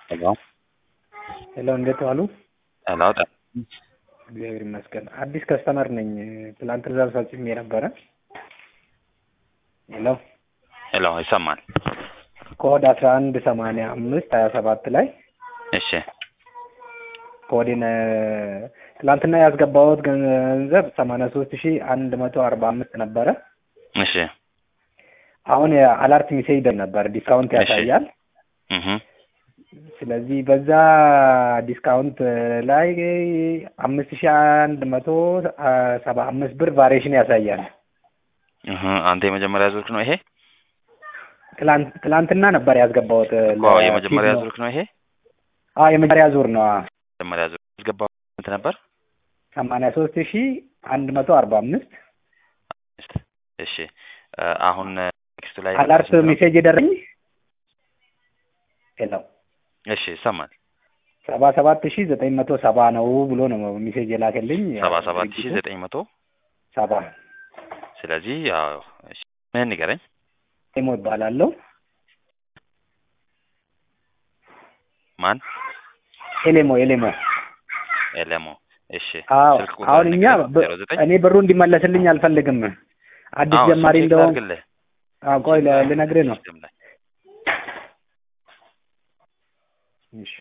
ሄሎ ሄሎ እንዴት ዋሉ? ሄሎ ጤና እግዚአብሔር ይመስገን። አዲስ ከስተመር ነኝ። ትላንት ትእዛዝ ፈጽሜ ነበረ። ሄሎ ሄሎ ይሰማል? ኮድ አስራ አንድ ሰማንያ አምስት ሀያ ሰባት ላይ እሺ ኮዴን ትላንትና ያስገባሁት ገንዘብ ሰማንያ ሶስት ሺ አንድ መቶ አርባ አምስት ነበረ። እሺ አሁን አላርት ሜሴጅ ነበር ዲስካውንት እሺ። ያሳያል። እህ ስለዚህ በዛ ዲስካውንት ላይ አምስት ሺ አንድ መቶ ሰባ አምስት ብር ቫሪዬሽን ያሳያል። እህ አንተ የመጀመሪያ ዙርክ ነው ይሄ? ትላንት ትላንትና ነበር ያስገባሁት። አዎ የመጀመሪያ ዙርክ ነው ይሄ? አዎ የመጀመሪያ ዙር ነው። መጀመሪያ ዙር ያስገባው ስንት ነበር? ሰማንያ ሶስት ሺ አንድ መቶ አርባ አምስት እሺ እ አሁን ቴክስቱ ላይ አላርት ስንት ነው? ሜሴጅ የደረኝ ሄሎ እሺ ይሰማል። ሰባ ሰባት ሺ ዘጠኝ መቶ ሰባ ነው ብሎ ነው ሜሴጅ የላከልኝ። ሰባ ሰባት ሺህ ዘጠኝ መቶ ሰባ ስለዚህ ያው እሺ ምን ንገረኝ። ሞ ይባላለሁ። ማን? ኤሌሞ ኤሌሞ። ኤለሞ እሺ አዎ ስልክ ቁጥር አሁን እኛ ንገረኝ። በ- ዜሮ ዘጠኝ እኔ ብሩ እንዲመለስልኝ አልፈልግም። አዲስ አዎ ጀማሪ እሱን ቼክ እንደውም ላድርግልህ። አዎ ቆይ ለ- ልነግርህ ነው። ሲስተም ላይ እሺ።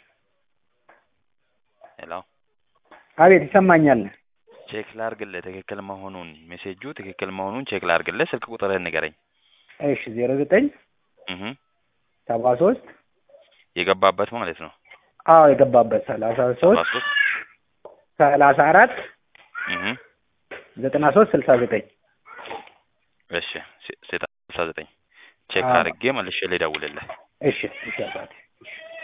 ሄሎ አቤት ይሰማኛል። ቼክ ላድርግልህ ትክክል መሆኑን ሜሴጁ ትክክል መሆኑን ቼክ ላድርግልህ። ስልክ ቁጥርህን ንገረኝ። እሺ ዜሮ ዘጠኝ እህ ሰባ ሶስት የገባበት ማለት ነው። አዎ የገባበት ሰላሳ ሰባ ሶስት ሶስት ሰላሳ አራት እህ ዘጠና ሶስት ስልሳ ዘጠኝ እሺ ሴ- ሴት ስልሳ ዘጠኝ ቼክ አዎ። አድርጌ መልሼ ልደውልልህ። እሺ እሺ አባቴ